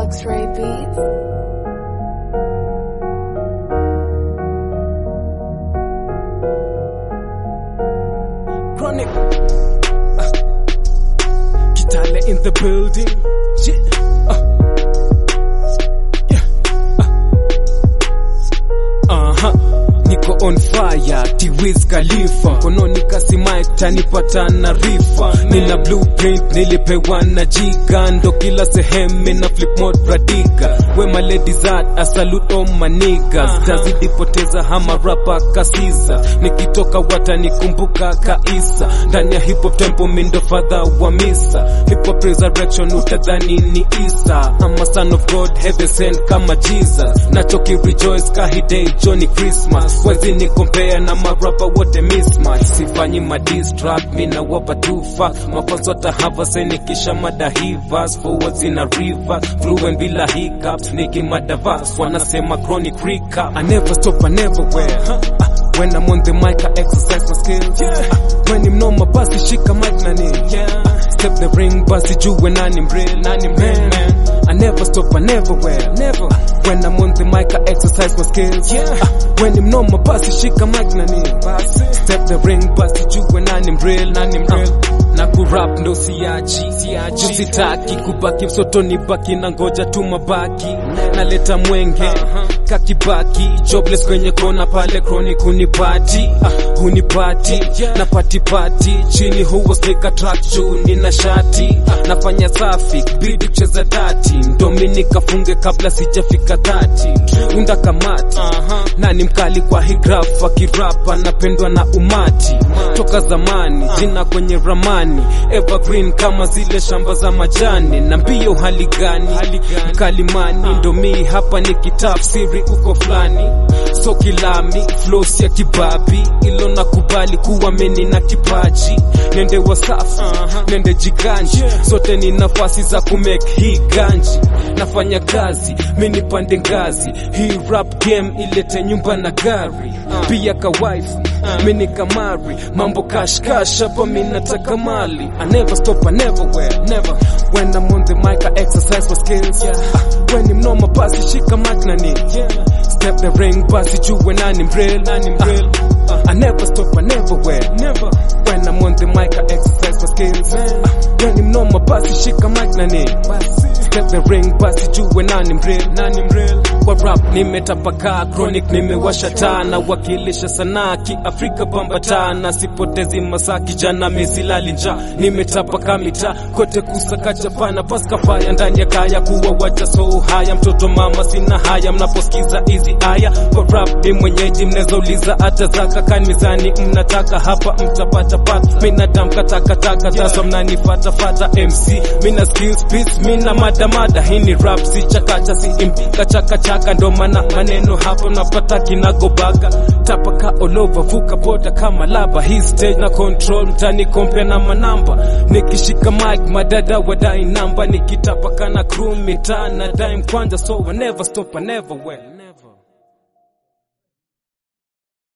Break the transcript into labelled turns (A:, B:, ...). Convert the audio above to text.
A: X-Ray Beats.
B: Chronic. Uh, Kitale in the building. Yeah. Uh. Yeah. Uh-huh. Niko on fire, Tiwiz Khalifa Kononi kasi mic, tanipata na rifa Nina blueprint, nilipewa na jiga Ndo kila sehemu na flip mode radika Wema ladies art, I salute all my niggas Tazidi poteza hama rapa kasiza Nikitoka watanikumbuka kaisa Ndani ya hip hop tempo mindo father wa misa Hip hop resurrection utadhani ni Isa I'm a son of God, heaven sent kama Jesus Nachoki rejoice kahidei Johnny Christmas Wezi ni compare na marapa wote mismatch Sifanyi ma diss track, mina wapa tufa Mafanzo tahava seni kisha madahivas Forwards in a river, fluent bila hiccups Niki madavas, wanasema chronic recap I never stop, I never wear uh, When I'm on the mic, I exercise my skills uh, When I'm no basi shika mic na nini uh, Step the ring, basi juwe nani mreal, nani man I never stop, I never wear, never When I'm on the mic, I exercise my skills uh, When I'm no basi shika mic na nini Step the ring, basi juwe nani mreal, nani mreal na kurap ndo siachi siachi sitaki kubaki msotoni baki na ngoja tu mabaki naleta mwenge kakibaki jobless kwenye kona pale chronic hunipati uh, hunipati na patipati chini huwa snika track juu nina shati uh, nafanya safi bidi kucheza dati ndomi nikafunge kabla sijafika dhati unda kamati nani mkali kwa hii graph akirapa napendwa na umati toka zamani jina kwenye ramani evergreen kama zile shamba za majani na mbio hali gani mkalimani ndomi hapa ni kitafsiri uko fulani so kilami flows ya kibabi ilo nakubali kuwa meni na kipaji nende wasafi nende jiganji zote ni nafasi za kumake hii ganji nafanya kazi mini pande ngazi hii rap game ilete nyumba na gari pia kawaifu mini kamari mambo kashkash hapa minataka mali I never stop, I never wear, never When I'm on the mic I exercise my skills uh, When I'm normal basi shika mic na nini Step the ring basi juwe nani mreal, nani mreal uh, I never stop, I never wear, never When I'm on the mic I exercise my skills uh, When I'm normal basi shika mic na nini Step the ring basi juwe nani mreal, nani mreal Kwa rap nimetapakaa chronic nimewasha taa na wakilisha sanaa kiafrika pambatana sipotezi masaa kijana misilali njaa nimetapaka mitaa kote kusaka chapana paska faya ndani ya kaya kuwa wacha so haya mtoto mama sina haya mnaposikiza hizi aya kwa rap ni mwenyeji mnezauliza hata zaka kan mizani mnataka hapa mtapata pata mina damka takataka sasa mnanifatafata mc mina skills beats mina madamada hii ni rap si chakacha si impika chakachaka ndo maana maneno hapo napata kinagobaga tapaka olova vuka boda kama laba hii stage na control mtani kompe na manamba nikishika mic madada wadai namba nikitapaka na crew mitaa na dime kwanza so I never stop I never wear